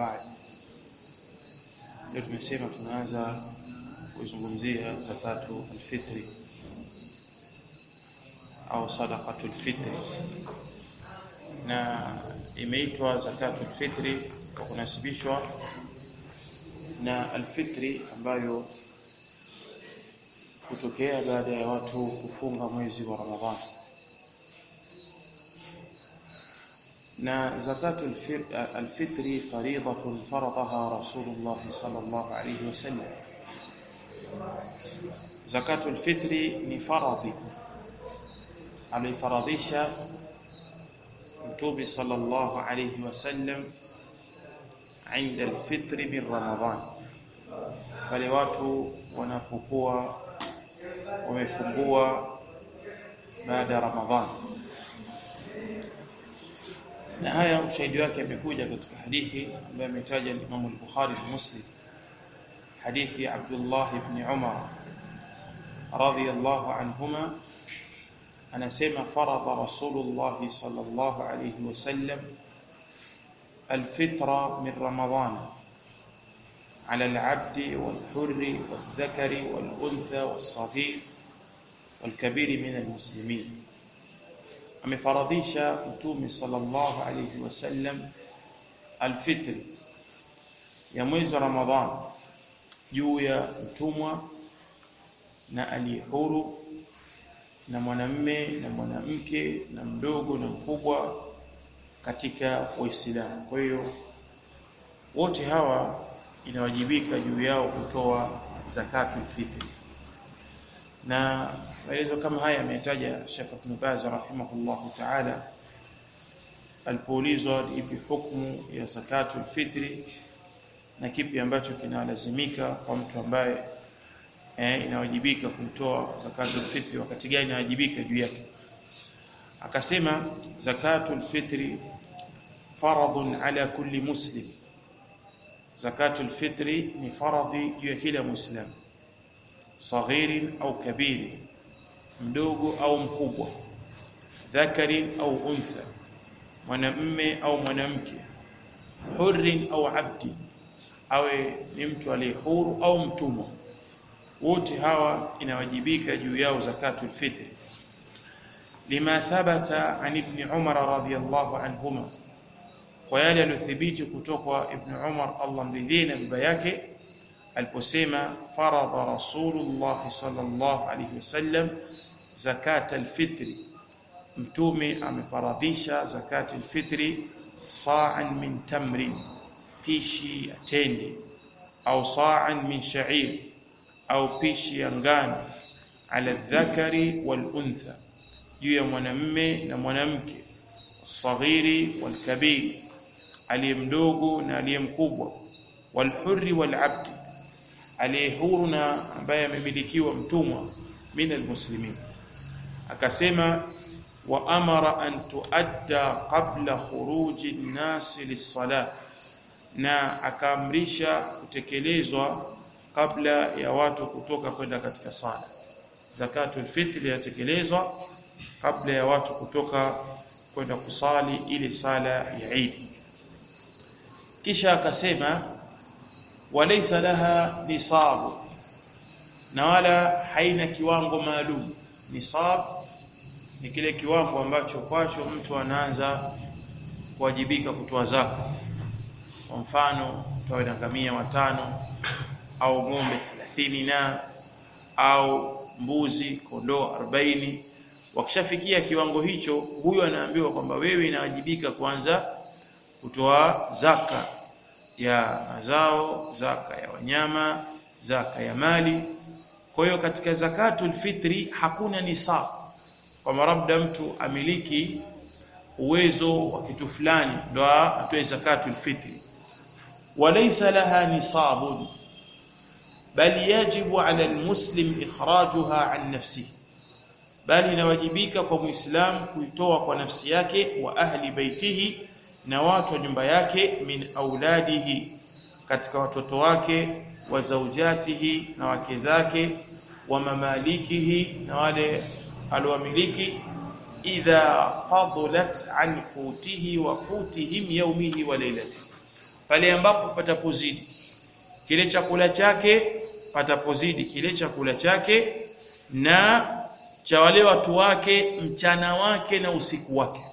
بعد leo tumesema tunaanza kuzungumzia zakatu alfitri au sadaqatu alfitri na imeitwa zakatu alfitri kwa kunasibishwa na alfitri ambayo kutokea baada ya watu kufunga mwezi wa Ramadhani na zakatu alfitri faridatun faradaha Rasulullah sallallahu alayhi wasallam zakatu alfitri ni faradhi alifaradhisha mtume sallallahu alayhi wasallam عند الفطر من رمضان pale watu wanapokuwa wamefungua baada ya Ramadhan na haya ushahidi wake amekuja katika hadithi ambayo ametaja Imam al-Bukhari na Muslim hadithi ya Abdullah ibn Umar radiyallahu anhuma anasema faradha Rasulullah sallallahu alayhi wasallam الفطرة من رمضان على العبد والحر والذكر والأنثى والصغير والكبير من المسلمين amefaradhisha mtume sallallahu alayhi wasallam alfitr ya mwezi wa ramadhan juu ya mtumwa na aliyehuru na mwanamme na mwanamke na mdogo na mkubwa katika Uislamu. Kwa hiyo wote hawa inawajibika juu yao kutoa zakatul fitri. Na maelezo kama haya ametaja Sheikh Ibn Baz rahimahullahu ta'ala alipoulizwa ipi hukumu ya zakatul fitri na kipi ambacho kinalazimika kwa mtu ambaye eh, inawajibika kumtoa zakatul fitri wakati gani inawajibika juu yake akasema zakatul fitri faradhun ala kulli muslim zakatul fitri ni faradhi juu ya kila muislam saghirin au kabiri mdogo au mkubwa dhakarin au untha mwanamme au mwanamke hurrin au abdi awe ni mtu aliye huru au mtumwa wote hawa inawajibika juu yao zakatul fitri lima thabata an ibn Umar radhiyallahu anhuma kwa yale yaliyothibiti kutoka ibn Umar Allah mridhie na baba yake aliposema faradha rasulullah sallallahu alayhi wasallam zakat alfitri mtume amefaradhisha zakat alfitri sa'an min tamrin pishi ya tende au sa'an min sha'ir au pishi ya ngano ala dhakari wal untha juu ya mwanamme na mwanamke saghiri walkabiri aliye mdogo na aliye mkubwa walhurri walabdi aliye huru na ambaye amemilikiwa mtumwa min almuslimin akasema wa amara an tuadda qabla khuruji nnasi lis-salah na akaamrisha kutekelezwa kabla ya watu kutoka kwenda katika sala zakatul fitri yatekelezwa kabla ya watu kutoka kwenda kusali ile sala ya Eid kisha akasema walaysa laha nisabu na wala haina kiwango maalum nisab ni kile kiwango ambacho kwacho mtu anaanza kuwajibika kutoa zaka kwa mfano toa ngamia watano au ng'ombe 30 na au mbuzi kondoo 40 wakishafikia kiwango hicho huyo anaambiwa kwamba wewe inawajibika kwanza kutoa zaka ya mazao zaka ya wanyama zaka ya mali kwa hiyo katika zakatul fitri hakuna nisab kwa labda mtu amiliki uwezo wa kitu fulani ndo atoe zakatul fitri walaysa laha nisabun bal yajibu ala almuslim ikhrajuha an nafsihi bali inawajibika kwa muislamu kuitoa kwa nafsi yake wa ahli baitihi na watu wa nyumba yake min auladihi katika watoto wake wa zaujatihi na wake zake wa mamalikihi na wale alowamiliki idha fadlat an qutihi wa qutihim yawmihi wa laylatihi pale ambapo patapozidi kile chakula chake patapozidi kile chakula chake na cha wale watu wake mchana wake na usiku wake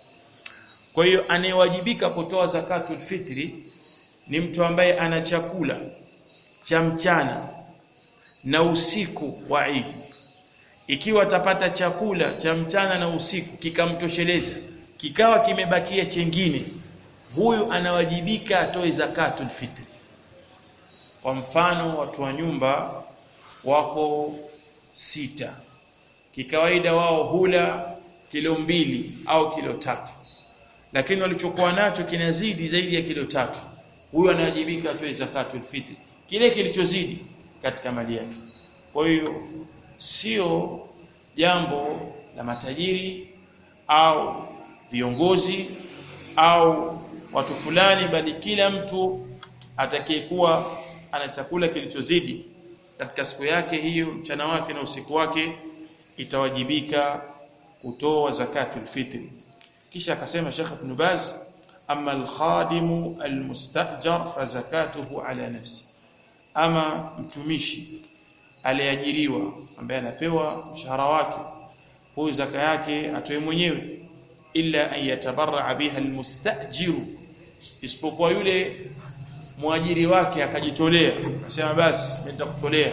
kwa hiyo anayewajibika kutoa zakatul fitri ni mtu ambaye ana chakula cha mchana na usiku wa Eid ikiwa atapata chakula cha mchana na usiku kikamtosheleza kikawa kimebakia chengine huyu anawajibika atoe zakatul fitri kwa mfano watu wa nyumba wako sita kikawaida wao hula kilo mbili au kilo tatu lakini walichokuwa nacho kinazidi zaidi ya kilo tatu huyu anawajibika atoe zakatul fitri kile kilichozidi katika mali yake kwa hiyo sio jambo la matajiri au viongozi au watu fulani bali kila mtu atakayekuwa ana chakula kilichozidi katika siku yake hiyo mchana wake na usiku wake itawajibika kutoa zakatul fitri kisha akasema Sheikh Ibn Baz amma al-khadimu al-mustajar fa zakatuhu ala nafsi ama mtumishi aliajiriwa ambaye anapewa mshahara wake huyu zaka yake atoe mwenyewe illa an yatabarra biha almustajiru isipokuwa yule mwajiri wake akajitolea akasema basi nitakutolea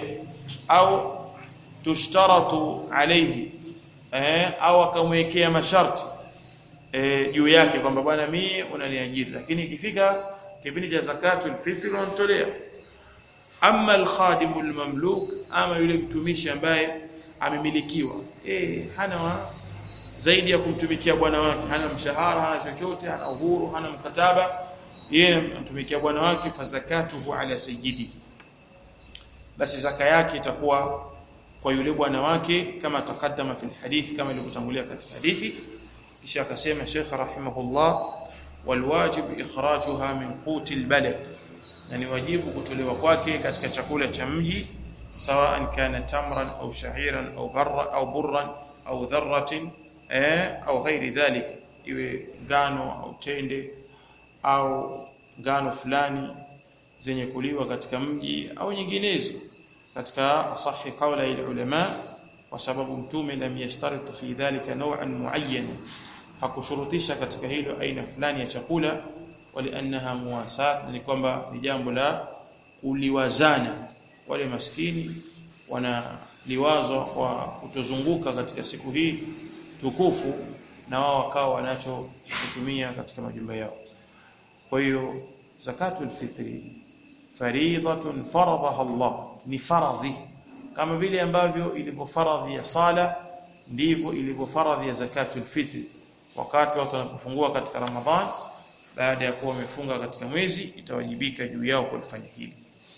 au tushtaratu alayhi eh, au akamwekea masharti eh, juu yake kwamba bwana mimi unaniajiri lakini ikifika kipindi cha zakatul fitr unamtolea amma alkhadimu almamluk ama yule mtumishi ambaye amemilikiwa eh hana wa zaidi ya kumtumikia bwana wake hana mshahara hana chochote hana uhuru hana mkataba yeye anatumikia bwana wake fazakatuhu ala sayyidi basi zaka yake itakuwa kwa yule bwana wake kama takaddama fil hadith kama ilivyotangulia katika hadithi kisha akasema Sheikh rahimahullah walwajib ikhrajuha min quti albalad na ni wajibu kutolewa kwake katika chakula cha mji sawaan kana tamran au sha'iran au barra au burran au dharratin eh au ghairi dhalik iwe ngano au tende au ngano fulani zenye kuliwa katika mji au nyinginezo katika sahi kaula ile ulama kwa sababu mtume lam yashtarit fi dhalika naw'an muayyan hakushurutisha katika hilo aina fulani ya chakula waliannaha muwasat ni kwamba ni jambo la kuliwazana wale maskini wanaliwazwa kwa kutozunguka katika siku hii tukufu na wao wakawa wanacho kutumia katika majumba yao kwa hiyo zakatul fitri fariidatun faradaha Allah ni faradhi kama vile ambavyo ilivyo faradhi ya sala ndivyo ilivyo faradhi ya zakatul fitri wakati watu wanapofungua katika Ramadhan baada ya kuwa wamefunga katika mwezi itawajibika juu yao kulifanya hili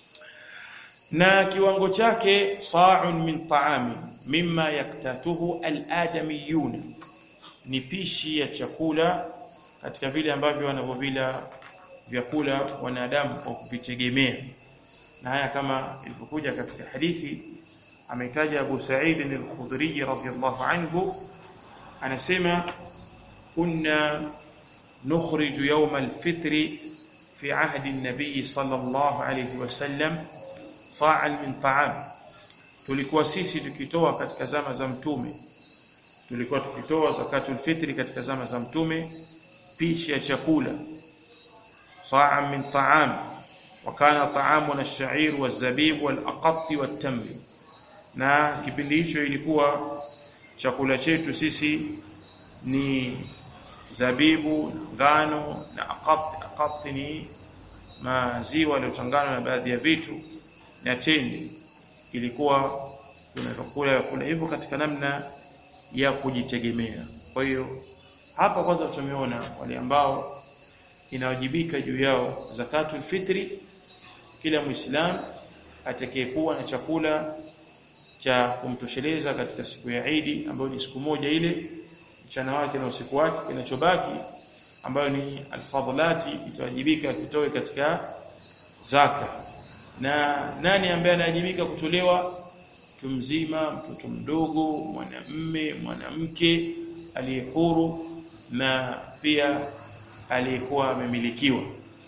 na kiwango chake sa'un min ta'ami mimma yaktatuhu al-adamiyun ni pishi ya chakula katika vile ambavyo wanavyovila vyakula wanadamu kwa kuvitegemea na haya kama ilivyokuja katika hadithi ameitaja Abu Sa'id al-Khudri radhiyallahu anhu anasema kunna نخرج يوم الفطر في عهد النبي صلى الله عليه وسلم صاعا من طعام tulikuwa sisi tukitoa katika zama za mtume tulikuwa tukitoa zakatul fitri katika zama za mtume pishi ya chakula saa min ta'am wa kana ta'amuna ash-sha'ir waz-zabib wal-aqat wat-tamr na kipindi hicho ilikuwa chakula chetu sisi ni zabibu ngano na aqat aqat ni maziwa yaliyochanganywa na baadhi ya vitu na tende ilikuwa tunakula kula hivyo katika namna ya kujitegemea kwa hiyo hapa kwanza tumeona wale ambao inawajibika juu yao zakatul fitri kila muislam atakayekuwa na chakula cha kumtosheleza katika siku ya Eid ambayo ni siku moja ile mchana wake na usiku wake kinachobaki ambayo ni alfadhlati itawajibika kitoe katika zaka na nani ambaye anawajibika kutolewa mtu mzima mtoto mdogo mwanamme mwanamke aliyehuru na pia aliyekuwa amemilikiwa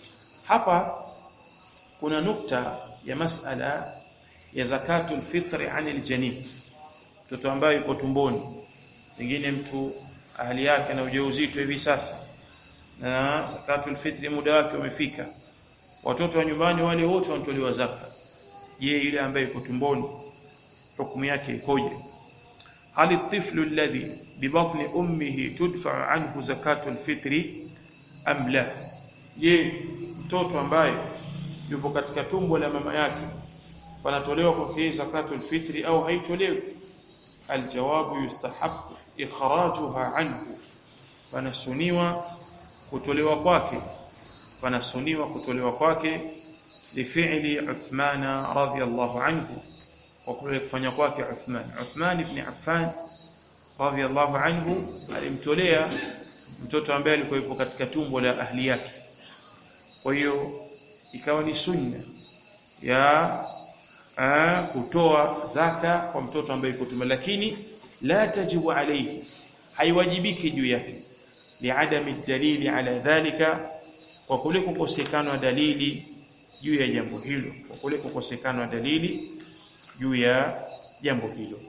hapa kuna nukta ya masala ya zakatul fitri anil janin mtoto ambaye yuko tumboni pengine mtu ahali yake na ujauzito hivi sasa na zakatul fitri muda wake umefika watoto wa nyumbani wale wote wanatolewa zaka je yule ambaye yuko tumboni hukumu yake ikoje hal الطفل الذي ببطن امه تدفع عنه زكاه الفطر am la je mtoto ambaye yupo katika tumbo la mama yake panatolewa kwake zakatul fitri au haitolewi aljawabu yustahabu ikhrajuha anhu panasuniwa kutolewa kwake panasuniwa kutolewa kwake lifi'li Uthman radhiyallahu anhu kwa kule kufanya kwake Uthman Uthman ibn Affan radhiyallahu anhu alimtolea mtoto ambaye alikuwa yupo katika tumbo la ahli yake kwa hiyo ikawa ni sunna ya a, kutoa zaka kwa mtoto ambaye yuko tumbo lakini la tajibu alayhi haiwajibiki juu yake liadami dalili ala dhalika kwa kule kukosekana dalili juu ya jambo hilo kwa kule kukosekana dalili juu ya jambo hilo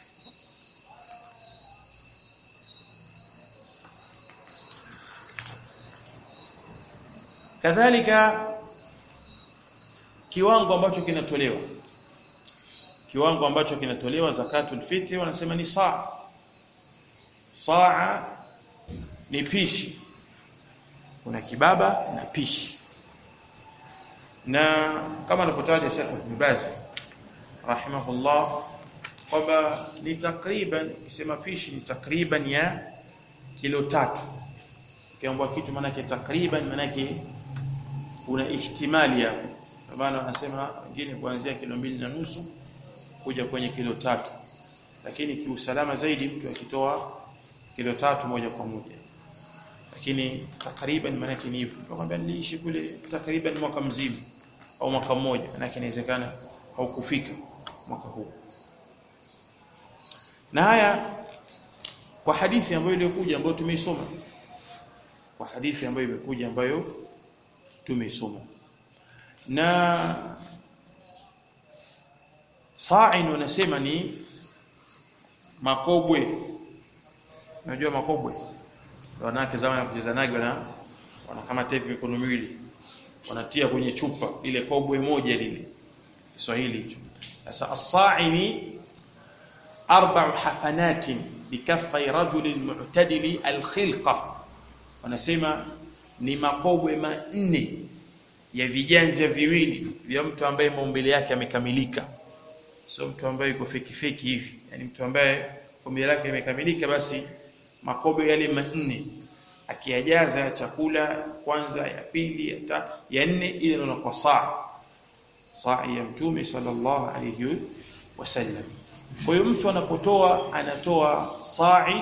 kadhalika kiwango ambacho kinatolewa kiwango ambacho kinatolewa zakatul fitri wanasema ni saa saa ni pishi kuna kibaba na pishi na kama anapotaja Sheikh Ibn Baz rahimahullah kwamba ni takriban kisema pishi ni takriban ya kilo tatu kiambwa kitu maana yake takriban maana yake kuna ihtimali hapo kwa maana wanasema wengine kuanzia kilo mbili na nusu kuja kwenye kilo tatu lakini kiusalama zaidi mtu akitoa kilo tatu moja kwa moja lakini takriban maana yake ni hivyo kwamba niliishi kule takriban mwaka mzima au mwaka mmoja maana yake inawezekana haukufika mwaka huu na haya kwa hadithi ambayo iliyokuja ambayo tumeisoma kwa hadithi ambayo imekuja ambayo tumeisoma na sa'in wanasema ni makobwe unajua makobwe wanawake zamani ya kucheza nagi wana wana kama tepi mikono miwili wanatia kwenye chupa ile kobwe moja lile Kiswahili hicho sasa as-sa'ini arba'u hafanatin bikaffai rajulin mu'tadili al-khilqa wanasema ni makobwe manne ya vijanja viwili vya mtu ambaye maumbile yake yamekamilika sio mtu ambaye yuko feki feki hivi yani mtu ambaye maumbile yake yamekamilika basi makobe yale manne akiyajaza ya chakula kwanza ya pili ya ta, ya nne ile ndio kwa saa saa ya mtume sallallahu alayhi wasallam kwa hiyo mtu anapotoa anatoa sa'i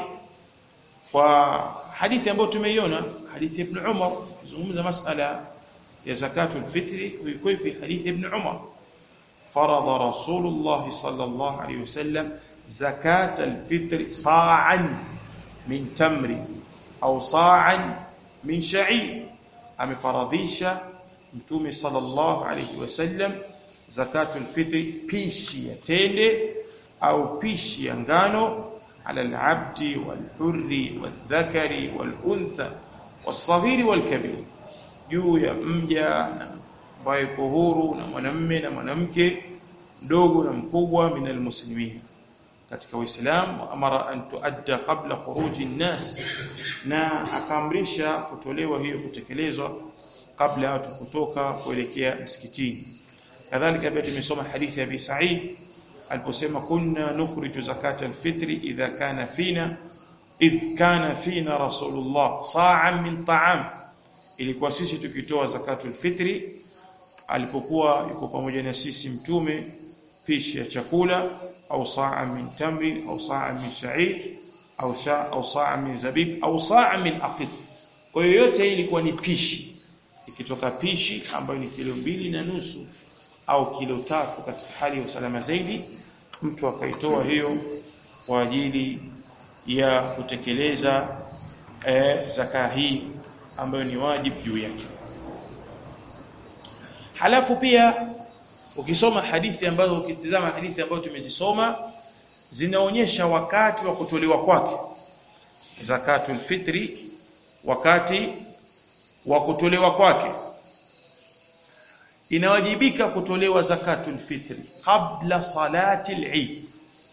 kwa hadithi ambayo tumeiona hadithi ibn Umar zungumza masala ya zakatul fitri uikwepi hadithi ibn Umar فرض رسول الله صلى الله عليه وسلم زكاة الفطر صاعا من تمر أو صاعا من شعير أم فرضيش متومي صلى الله عليه وسلم زكاة الفطر بيشي يتند أو بيشي ينغانو على العبد والحر والذكر والأنثى والصغير والكبير juu ya mja ambaye yuko huru na mwanamme na mwanamke mdogo na mkubwa min almuslimin katika uislamu amara an tuadda qabla khuruji nnas na akaamrisha kutolewa hiyo kutekelezwa kabla watu kutoka kuelekea msikitini kadhalika pia tumesoma hadithi ya Abi Sa'id aliposema kunna nukhriju zakata alfitri idha kana fina idh kana fina rasulullah sa'an min ta'am ilikuwa sisi tukitoa zakatul fitri alipokuwa yuko pamoja na sisi mtume pishi ya chakula au saa min tamri au saa min sha'ir au sha au saa min zabib au saa min aqid kwa hiyo yote hii ilikuwa ni pishi ikitoka pishi ambayo ni kilo mbili na nusu au kilo tatu katika hali ya usalama zaidi mtu akaitoa hiyo kwa ajili ya kutekeleza eh, zaka hii ambayo ni wajibu juu yake halafu pia ukisoma hadithi ambazo ukitizama hadithi ambazo tumezisoma zinaonyesha wakati wa kutolewa kwake zakatul fitri wakati wa kutolewa kwake inawajibika kutolewa zakatul fitri kabla salati al-Eid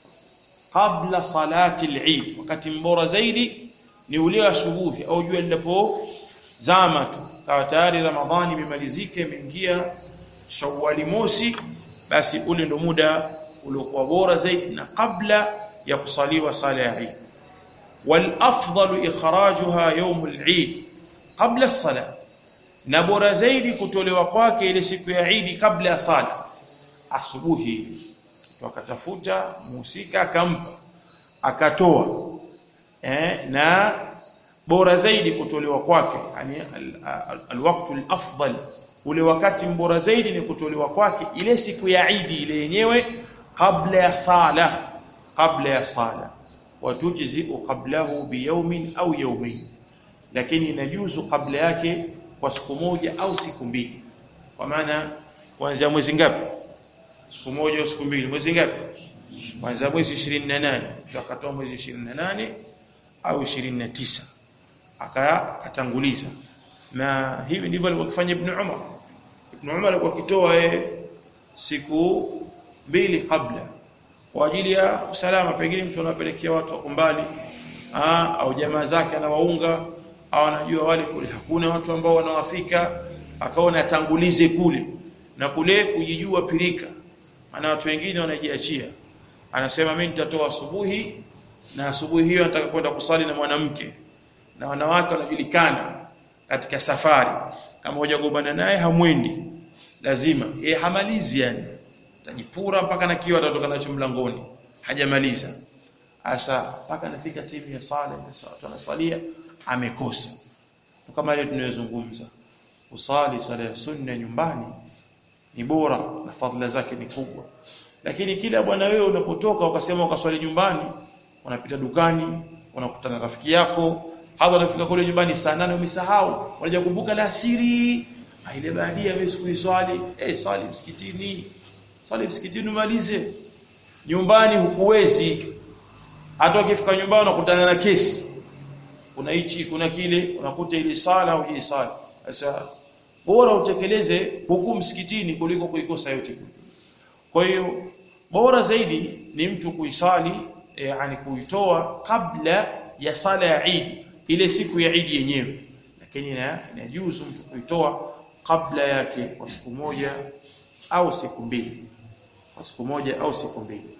kabla salati al-Eid wakati mbora zaidi ni ule asubuhi au jua linapozama tu kawa tayari ramadhani imemalizika imeingia shawwali mosi basi ule ndo muda uliokuwa bora zaidi na kabla ya kusaliwa sala ya Eid wal afdalu ikhrajuha yawm al-Eid kabla as-salah na bora zaidi kutolewa kwake ile siku ya Eid kabla ya sala asubuhi mtu akatafuta muhusika akampa akatoa eh, na bora zaidi kutolewa kwake yani alwaqtu alafdal ule wakati mbora zaidi ni kutolewa kwake ile siku ya Eid ile yenyewe kabla ya sala kabla ya sala watujzi qablahu biyawmin au yawmayn lakini inajuzu kabla yake kwa siku moja au siku mbili kwa maana kuanzia mwezi ngapi siku moja au siku mbili mwezi ngapi kwanza mwezi 28 tukatoa mwezi 28 au 29 akatanguliza na hivi ndivyo alivyofanya ibn Umar ibn Umar alikuwa akitoa siku mbili kabla kwa ajili ya usalama pengine mtu anapelekea watu wako mbali au jamaa zake anawaunga au anajua wale kule hakuna watu ambao wanawafika akaona atangulize kule na kule kujijua pirika maana watu wengine wanajiachia anasema mimi nitatoa asubuhi na asubuhi hiyo nataka kwenda kusali na mwanamke na wanawake wanajulikana katika safari kama hujagombana naye hamwendi lazima yeye hamalizi yani tajipura mpaka na kiwa atatoka nacho mlangoni hajamaliza asa mpaka nafika timu ya sala watu wanasalia amekosa kama ile tunayozungumza usali sala ya sunna nyumbani ni bora na fadhila zake ni kubwa lakini kila bwana wewe unapotoka ukasema ukaswali nyumbani unapita dukani unakutana na rafiki yako hapo unafika kule nyumbani saa nane umesahau unaja kumbuka la siri ile baadia wewe kuiswali eh swali msikitini swali msikitini umalize nyumbani hukuwezi hata ukifika nyumbani unakutana na kesi kuna hichi kuna kile unakuta ile sala au ile sala sasa bora utekeleze huku msikitini kuliko kuikosa yote kwa hiyo bora zaidi ni mtu kuisali yani kuitoa kabla ya sala ya Eid ile siku ya Eid yenyewe lakini inajuzu mtu kuitoa kabla yake kwa siku moja au siku mbili kwa siku moja au siku mbili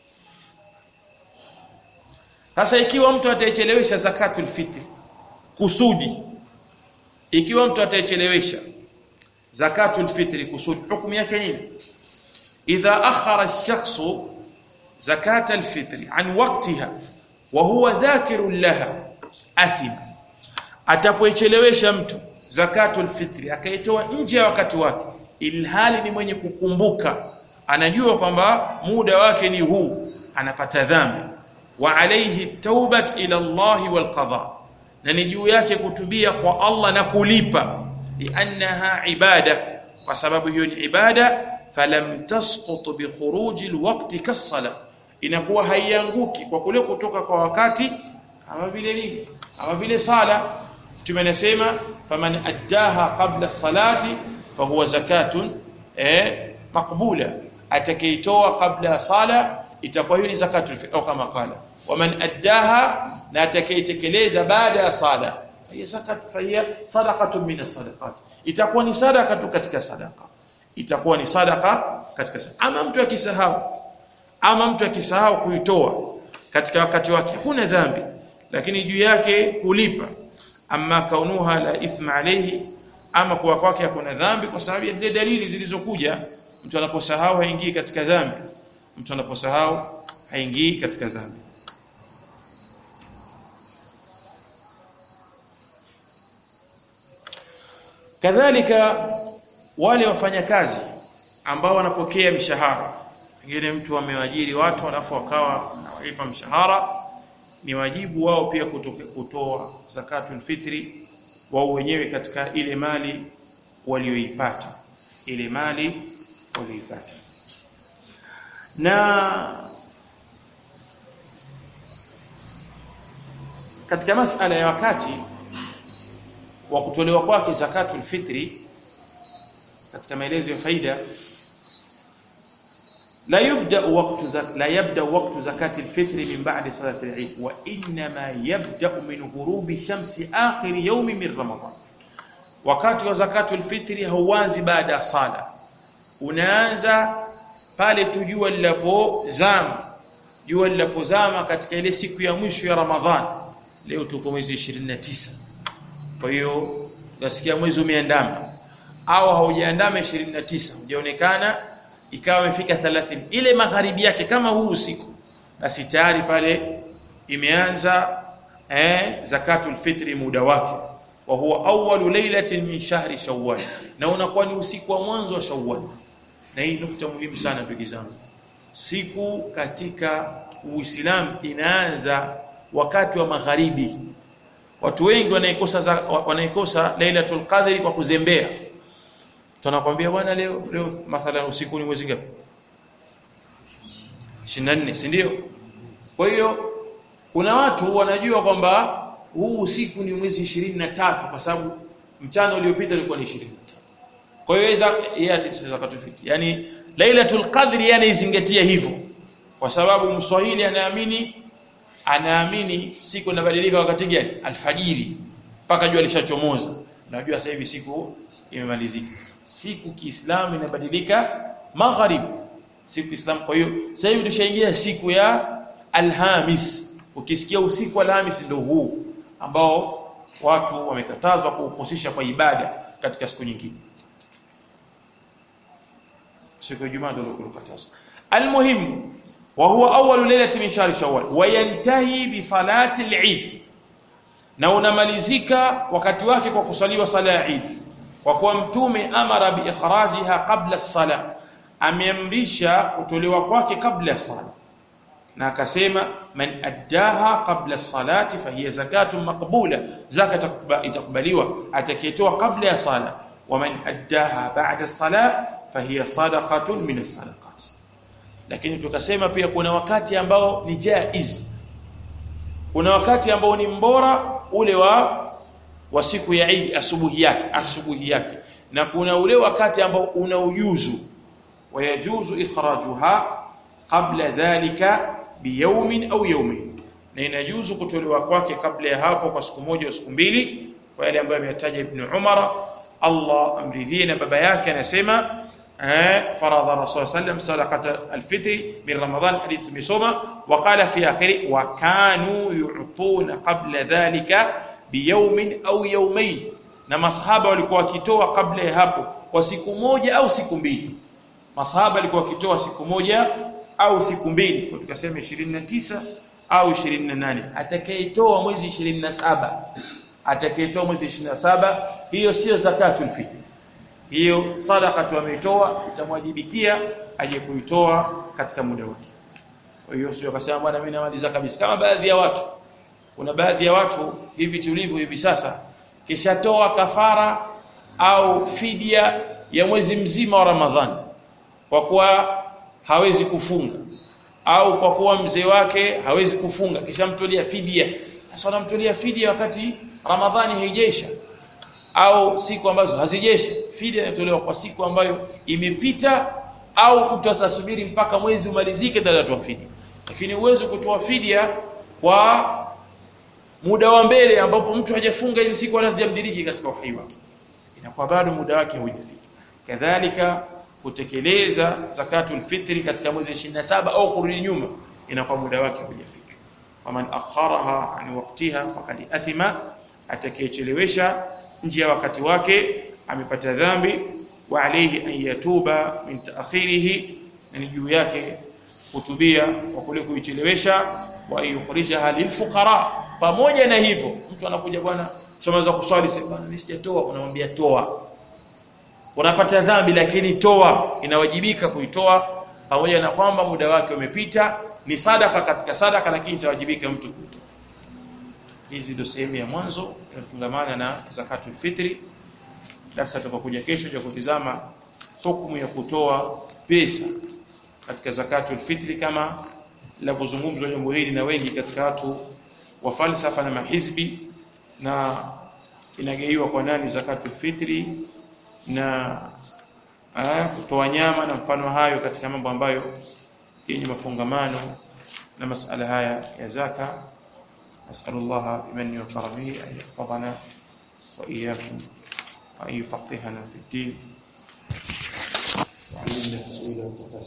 sasa ikiwa mtu ataichelewesha zakatul fitri kusudi ikiwa mtu ataichelewesha zakatul fitri kusudi hukumu yake nini idha akhara ash-shakhsu zakat al-fitri an waqtiha wa huwa dhakirun laha athim atapoichelewesha mtu zakatul fitri akaitoa nje ya wakati wake ilhali ni mwenye kukumbuka anajua kwamba muda wake ni huu anapata dhambi wa alayhi taubat ila Allah wal qada na ni juu yake kutubia kwa Allah na kulipa liannaha ibada kwa sababu hiyo ni ibada falam tasqut bi khuruji alwaqti kasala inakuwa haianguki kwa kule kutoka kwa wakati kama vile nini kama vile sala tumenasema faman addaha qabla salati fahuwa zakatun eh makbula atakaitoa kabla sala itakuwa hiyo ni zakatul fitr kama qala waman addaha na atakaitekeleza baada ya sala hiya zakat fahiya sadaqatun min as-sadaqat itakuwa ni sadaqa tu katika sadaqa itakuwa ni sadaqa katika sadaqa ama mtu akisahau ama mtu akisahau kuitoa katika wakati wake hakuna dhambi lakini juu yake kulipa amma kaunuha la ithma alayhi ama kwa kwake hakuna dhambi kwa sababu ya zile dalili zilizokuja mtu anaposahau haingii katika dhambi mtu anaposahau haingii katika dhambi kadhalika wale wafanyakazi ambao wanapokea mishahara pengine mtu amewaajiri watu alafu wakawa anawalipa mshahara ni wajibu wao pia kutoke, kutoa zakatul fitri wao wenyewe katika ile mali walioipata ile mali walioipata na katika masala ya wakati wa kutolewa kwake zakatul fitri katika maelezo ya faida la yubda waqtu la yabda waqtu zakati alfitri min ba'di salati al-eid wa inma yabda min ghurubi shamsi akhir yawm min ramadan wakati wa zakatul fitri hauanzi baada ya sala unaanza pale tu jua linapozama jua linapozama katika ile siku ya mwisho ya ramadhan leo tuko mwezi 29 kwa hiyo nasikia mwezi umeandama au haujaandama 29 hujaonekana ikawa imefika 30 ile magharibi yake kama huu usiku basi tayari pale imeanza eh zakatul fitri muda wake wa huwa awwalu laylatin min shahri shawwal na unakuwa ni usiku wa mwanzo wa shawwal na hii nukta muhimu sana ndugu zangu siku katika uislamu inaanza wakati wa magharibi watu wengi wanaikosa wanaikosa lailatul qadri kwa kuzembea tunakwambia bwana leo leo mathalan usiku ni mwezi ngapi 24 si ndio kwa hiyo kuna watu wanajua kwamba huu usiku ni mwezi 23 kwa sababu mchana uliopita ulikuwa ni 23 kwa hiyo iza yati zakatul fitri yani lailatul qadri yani izingatia hivyo kwa sababu mswahili anaamini anaamini siku inabadilika wakati gani alfajiri mpaka jua lishachomoza unajua sasa hivi siku imemalizika siku kiislamu inabadilika magharib siku kiislamu kwa hiyo sasa hivi tushaingia siku ya alhamis ukisikia usiku wa alhamis ndio huu ambao watu wamekatazwa kuuhusisha kwa ibada katika siku nyingine siku ya Ijumaa ndio lokatazwa almuhimu wa huwa awwalu lailati min shahri shawwal wa yantahi bi salati al-eid na unamalizika wakati wake kwa kusaliwa sala ya Eid kwa kuwa mtume amara bi ikhrajiha qabla as-sala ameamrisha kutolewa kwake kabla ya sala na akasema man addaha qabla as-salati fahiya zakatun maqbula zakat itakubaliwa atakayetoa kabla ya sala wa man addaha ba'da as-sala fahiya sadaqatun min as-sadaqat lakini tukasema pia kuna wakati ambao ni jaiz kuna wakati ambao ni mbora ule wa wa siku ya Eid asubuhi yake asubuhi yake na kuna ule wakati ambao una ujuzu wayajuzu ikhrajuha qabla dhalika biyawmin au yawmin na inajuzu kutolewa kwake kabla ya hapo kwa siku moja au siku mbili kwa yale ambayo ametaja Ibn Umar Allah amridhie na baba yake anasema فرض الرسول صلى الله عليه وسلم صدقه الفطر من رمضان حديث tumesoma وقال في اخره وكانوا يعطون قبل ذلك بيوم او يومين na masahaba walikuwa wakitoa kabla ya hapo kwa siku moja au siku mbili masahaba walikuwa wakitoa siku moja au siku mbili kwa tukasema 29 au 28 atakayetoa mwezi 27 atakayetoa mwezi 27 hiyo sio zakatul fitr hiyo sadaka tu ameitoa itamwajibikia aje kuitoa katika muda wake kwa hiyo sio akasema bwana mimi namaliza kabisa kama baadhi ya watu kuna baadhi ya watu hivi tulivyo hivi sasa kishatoa kafara au fidia ya mwezi mzima wa Ramadhani kwa kuwa hawezi kufunga au kwa kuwa mzee wake hawezi kufunga kisha mtolia fidia sasa anamtolia fidia wakati Ramadhani haijaisha au siku ambazo hazijeshi fidia inatolewa kwa siku ambayo imepita au mtu asasubiri mpaka mwezi umalizike ndio atatoa fidia lakini uwezo kutoa fidia kwa muda wa mbele ambapo mtu hajafunga hizi siku wala sijamdiriki katika uhai wake inakuwa bado muda wake haujafika kadhalika kutekeleza zakatul fitri katika mwezi 27 au kurudi nyuma inakuwa muda wake haujafika faman akharaha an waqtiha faqad athima atakayechelewesha nje ya wakati wake amepata dhambi wa alayhi an yatuba min ta'khirihi na juu yake kutubia kwa kule kuichelewesha wa yukhrijaha lilfuqara pamoja na hivyo mtu anakuja bwana chamaza kuswali sasa bwana mimi sijatoa unamwambia toa unapata dhambi lakini toa inawajibika kuitoa pamoja na kwamba muda wake umepita ni sadaka katika sadaka lakini itawajibika mtu kuitoa hizi ndio sehemu ya mwanzo inafungamana na zakatul fitri darasa tutakokuja kesho ya kutizama hukumu ya kutoa pesa katika zakatul fitri kama linavyozungumzwa jambo hili na wengi katika watu wa falsafa na mahizbi na inageiwa kwa nani zakatul fitri na kutoa nyama na mfano hayo katika mambo ambayo yenye mafungamano na masala haya ya zaka nasallallahu bimani wa karamihi an yahfadhana wa iyyakum wa an yufaqqihana fi ddin wa 'allimna ta'wila